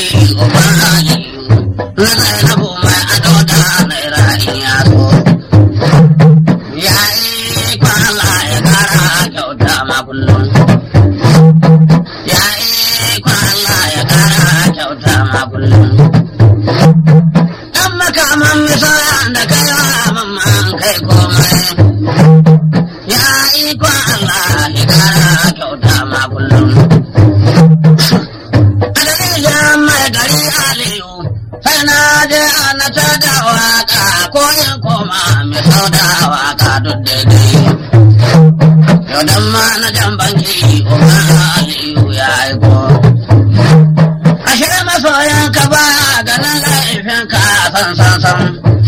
uban aliyu na zainabu mai ado da naira in ya so ya yi kwala ya kara kyauta ma kullum ya yi kwala ya kara kyauta ma kullum dan makaman misaya da kai wa mamman kai komai ya yi kwala ya kara kyauta ma kullum Adalilin mai gari Aliyu, sai na je ana ta da waka ko in koma mai sau da waka duk daidai. Yau dan ma na jan banki Umar Aliyu ya aiko. Ashe masoyan ka ba ganin laifin ka san san san.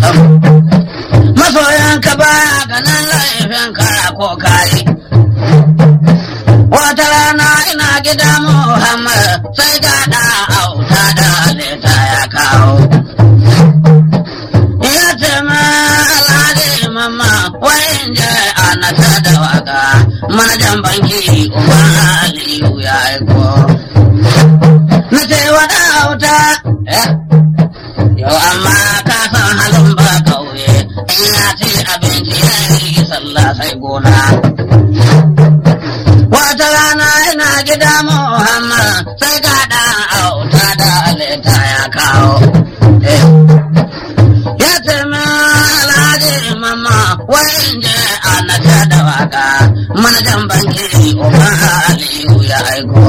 Masoyan ka ba ganin laifin ka ko kai. Wata rana ina gida Muhammad sai ga da auta da leta ya kawo. Ya ce ma alhaji mama wayan je ana ta da waka manajan banki Umar Aliyu ya aiko. Na ce wa da auta yau amma ka san halin ba kauye in ya ce abinci ya yi sallah sai gona. Wata rana ina gida Muhammad sai ga ɗan auta da leta ya kawo. Ya ce min alhaji mama wai in je ana ta da waka manajan banki Umar Aliyu ya aiko.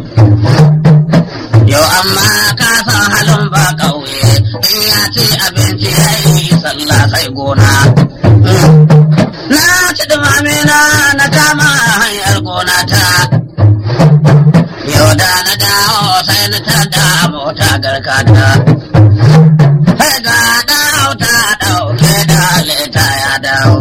Yau amma ka san halin ba ƙauye in ya ce abinci ya yi sallah sai gona. Na ci dumamina na kama hanyar gona ta. Yau da na dawo sai na tada mota garkata. Sai ga dawo ta ɗauke da leta ya dawo.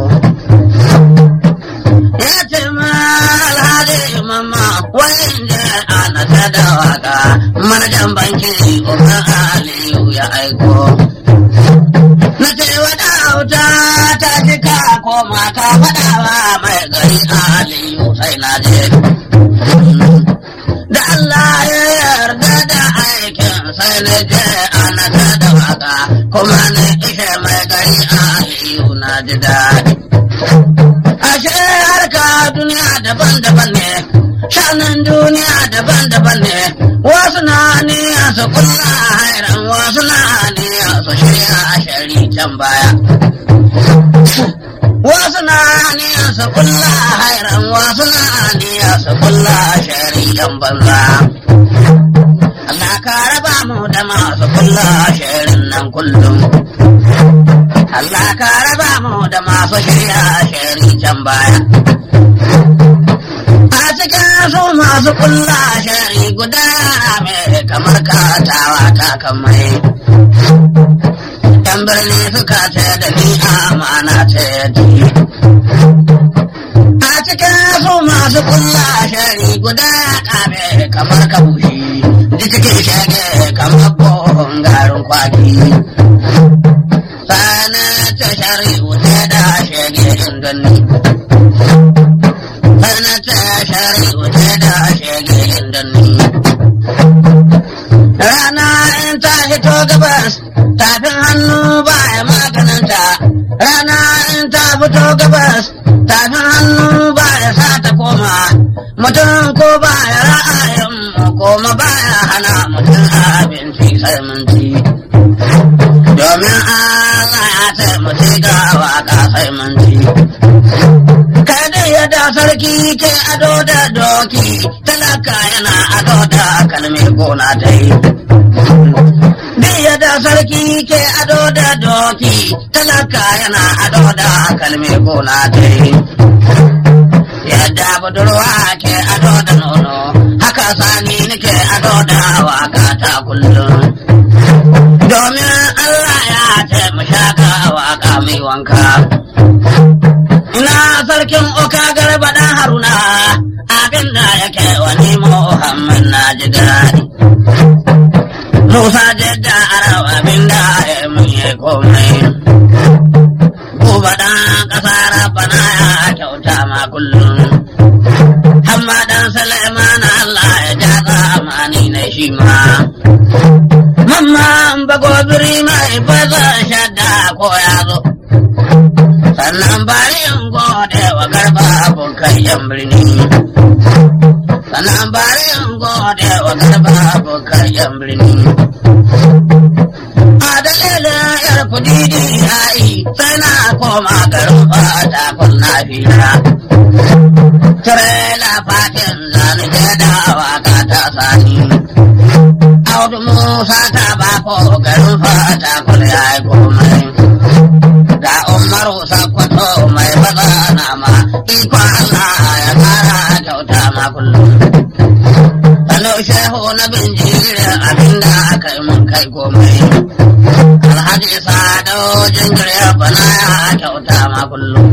Ya ce ma alhaji mama wayan da ana ta da waka manajan banki Umar Aliyu ya aiko. Na ce wa dauta ta jika koma ka faɗawa mai gari Aliyu sai na je. Da Allah ya yarda da aikin sai na je ana ta da waka kuma na ishe mai gari Aliyu na ji daɗi. Ashe harka duniya daban-daban ne, shanin duniya daban-daban ne, wasu na niya su kulla hairan wasu na niya su shirya a shari can baya. Wasu na niya su kulla hairan wasu na niya su kulla a shari yan banza. Allah ka raba mu da masu kulla sharin nan kullum. Allah ka raba mu da masu shirya shari can baya. A cikin su masu kulla shari guda mai kamar katawa ta kamai. Yan birni suka ce da ni amana ce ji. A cikin su masu kulla shari guda kame kamar kabushi. Ji cikin shage kamar kohon garin kwaki. sana ta shari'u ta da shege indonni sana ta shari'u ta da shege indonni rana in ta hito gabas tafin hannu ba ya maganinta rana in ta fito gabas tafin hannu ba ya sa ta koma mutum ko ba ya ra'ayin koma ba ya hana mutum abinci sai mun ci domin Allah ya ce mu ci ga waka sai mun ci. Kai dai yadda sarki ke ado da doki, talaka yana ado da kalmi gona ta yi. Dai yadda sarki ke ado da doki, talaka yana ado da kalmi gona ta yi. Yadda budurwa ke ado da nono, haka sani nake ado da waka ta kullum. domin Allah ya ce mu shaka waka mai wanka. Ina sarkin oka garba dan haruna abin da yake wani Muhammad na ji daɗi. Musa jadda arau abin da ya mun yi komai. Kuba dan ƙasa rabana ya kyauta ma kullum. Hamma dan Suleiman Allah ya ja zamani na shi ma. bagobiri mai baza shadda ko ya zo. Sannan bari in gode wa garba abokan yan birni. Sannan bari in gode wa garba abokan yan birni. A dalilin yar kudidi ya yi sai na koma garin fata kun na fira. Tirela fatin zani je da waka ta sani. Audu Musa ta ba ko garin fata kun ya yi komai. Ga Umaru Sakwato mai baza na ma iko Allah ya kara kyauta ma kullum. Sanu shehu na binjirin abinda aka yi mun kai komai. Alhaji Sado jinjire bana ya kyauta ma kullum.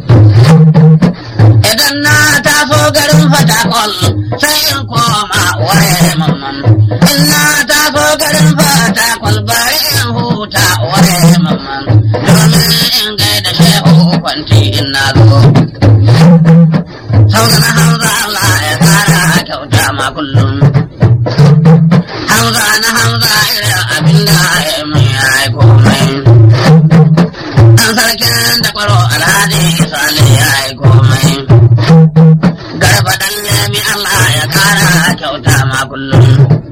Idan na taso garin fatakol sai in koma waye mamman. In na taso garin fatakol bari in huta waye mamman. Domin in gaida shehu kwanti in na zo. Sau na Hamza Allah ya kara kyauta ma kullum. Hamza na Hamza irin abinda ya mai ya yi komai. Ɗan sarkin da kwaro alhaji Sale ya yi komai. Garba dan nemi Allah ya kara kyauta ma kullum.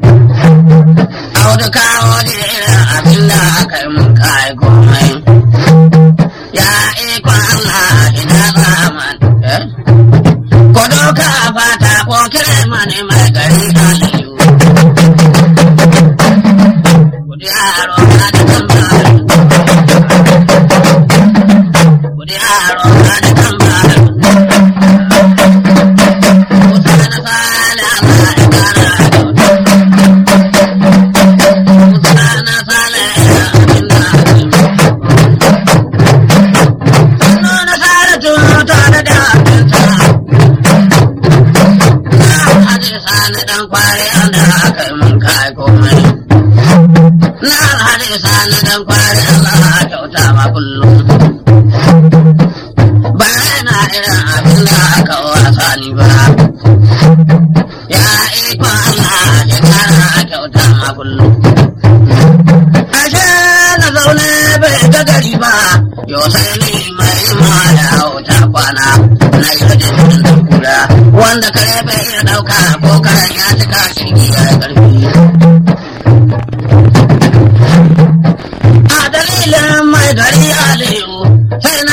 Audu kawo da irin abinda aka yi mun kai komai. Ya ikon Allah ina zaman. Eh? Ko doka fata ko kire mani mai gari Aliyu. Kudi yaro na da tambar. Kudi yaro na da tambar. Musa na sale Allah ya kara kyauta. Musa na sale abin da ake yi. Sannu na sale tuta da dafinta. Na haɗe sani ɗan kwari da aka yi mun kai komai. Na haɗe sani ɗan kwari Allah kyauta ma kullum. Bayana irin abin da aka wasa ni ba. Ya ikon Allah ya kara kyauta ma kullum. Ashe na zaune bai ga gari ba, yau sai ni mai ma da wuta kwana na yi rajin da kura. Wanda kare bai iya ɗauka ko karen ya cika shirgi ya yi ƙarfi.